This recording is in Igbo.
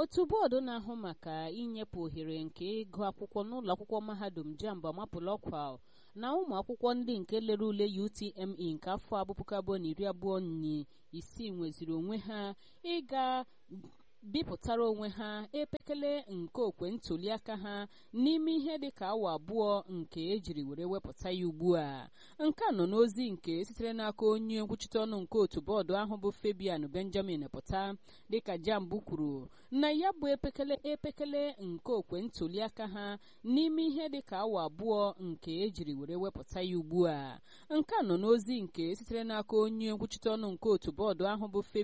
otu bọọdụ na-ahụ maka inyepụ ohere nke ịgụ akwụkwọ n'ụlọ akwụkwọ mahadum jamb amapụla ọkwa na ụmụ akwụkwọ ndị nke lere ule UTME nke afọ abụ puku abụọ na iri abụọ na isii nweziri onwe ha ịga bipụtara onwe ha epekele nke okwe ntụliaka ha n'ime ihe dịka awa abụọ nke ejiri were wepụta ya ugbu a nke a nọ n'ozi nke sitere n'aka onye nkwuchite ọnụ nke otu bọọdụ ahụ bụ Fabian Benjamin pụta dịka jamb kwuru na ya bụ epekele epekele nke okwe ntụliaka ha n'ime ihe dịka awa abụọ nke ejiri were wepụta ya ugbu a nke a nọ n'ozi nke sitere n'aka onye nkwuchite ọnụ nke otu bọọdụ ahụ bụ